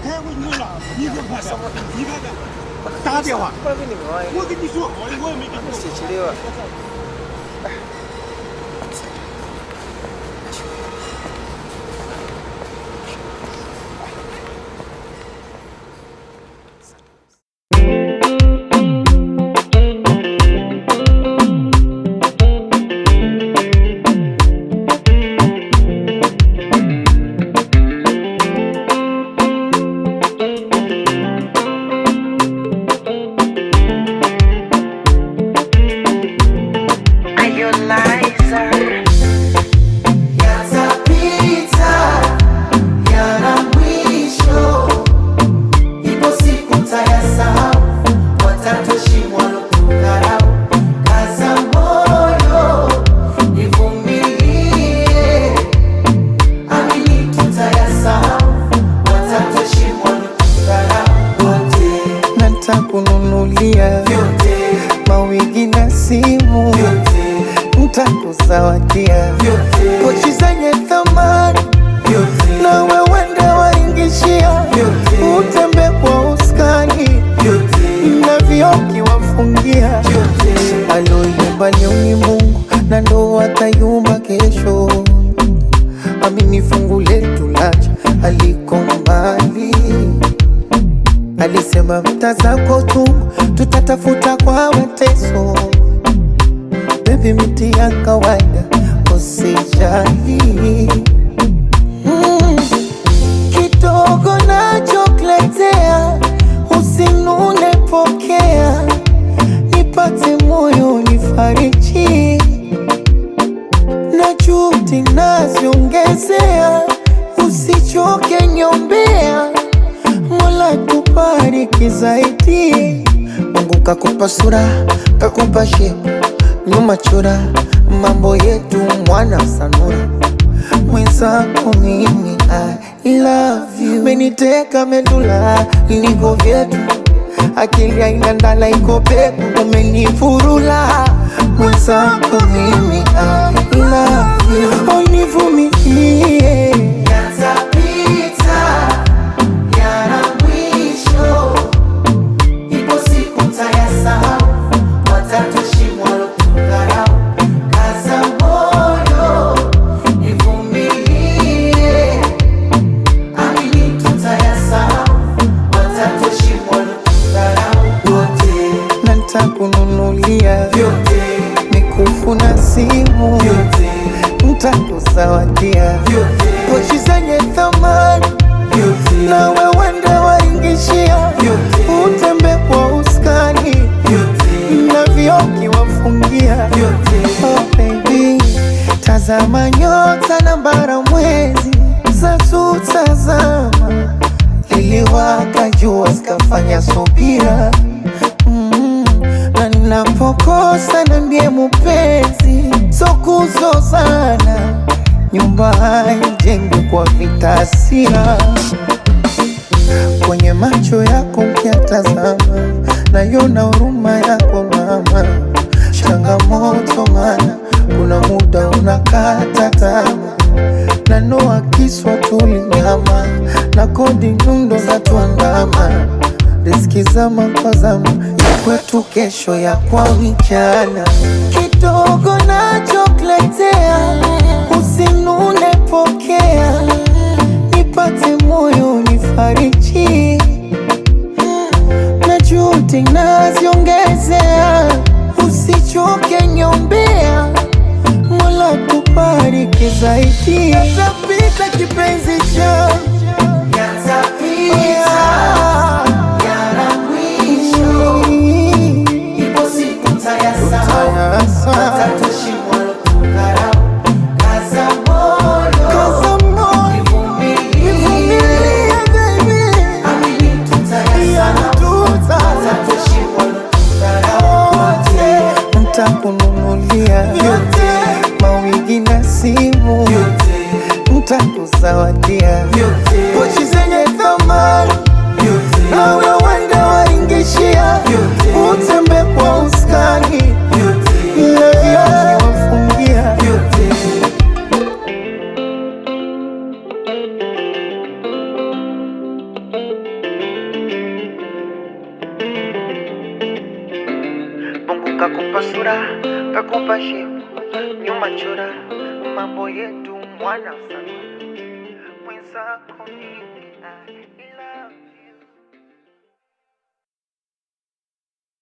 开会你问了，你给我什么？你看看，打电话， 不跟你说， 我跟你说好的，我也没跟你说。 七七六。 Are you liar? Yatapita yana mwisho, ipo siku tayasahau, watatoshimwa kudharau. Kaza moyo, ivumilie, amini tutayasahau, watatoshimwa kudharau. Wote natakununulia vyote mawigi na simu, vyote ntakuzawadia vyote pochi zenye thamani vyote na wewende waingishia, Vyote. utembe kwa uskani vyote na vioki wafungia vyote aloyumba leo ni Mungu na ndo atayumba kesho. Amini fungu letu lacha aliko mbali, alisema mtazako tu tutatafuta kwa mateso. Baby, miti ya kawaida usijali, mm. kidogo nachokuletea usinune, pokea nipate moyo nifariji, na juhudi naziongezea, usichoke nyombea, Mola tubariki zaidi. Mungu kakupa sura, kakupa shepu, nyuma chora, mambo yetu mwana sanura mwenzako mimi I love you, meniteka medula niko vyetu, akili haina ndala iko peku, umenifurula mwenzako mimi I love you, univumilie Yatapita yana mwisho, ipo siku tayasahau, watatoshimwa kudharau. Kaza moyo, ivumilie, amini tutayasahau, watatoshimwa kudharau. Wote na ntakununulia vyote mikufu na simu, vyote ntakuzawadia vyote pochi zenye thamani vyote na wewende waingishia, Vyote. utembe kwa uskani vyote na vioki wafungia vyote Oh baby, tazama nyota na bara mwezi za tutazama, liliwaka jua zikafanya subira mm, na ninapokosa na ndiye mupenzi, so kuzozana, nyumba haijengwi kwa vitasira kwenye macho yako ukiatazama, nayona huruma yako mama. Changamoto mana kuna muda unakata tamaa, na noa kiswa tulinyama na kodi nyundo za tuandama, riski zama kwa zama ya kwetu, kesho ya kwa vijana. Kidogo nachokuletea usinune, pokea nipate moyo nifariji, na juhudi naziongezea, usichoke nyombea, Mola kubariki zaidi. Yatapita kipenzi changu Yatapita yana mwisho, ipo siku tayasahau, watatoshimwa kudharau. Kaza moyo, Kaza moyo, ivumilie, nivumilie baby, amini tutayasahau, watatoshimwa kudharau. Wote, ntakununulia vyote, mawigi na simu, vyote, ntakuzawadia vyote, pochi zenye thamani vyote, na wewende waingishia, Vyote. utembe kwa uskani vyote, na vioki wafungia vyote. kakupa sura kakupa shepu nyuma chora mambo yetu mwana sana mwenzako mimi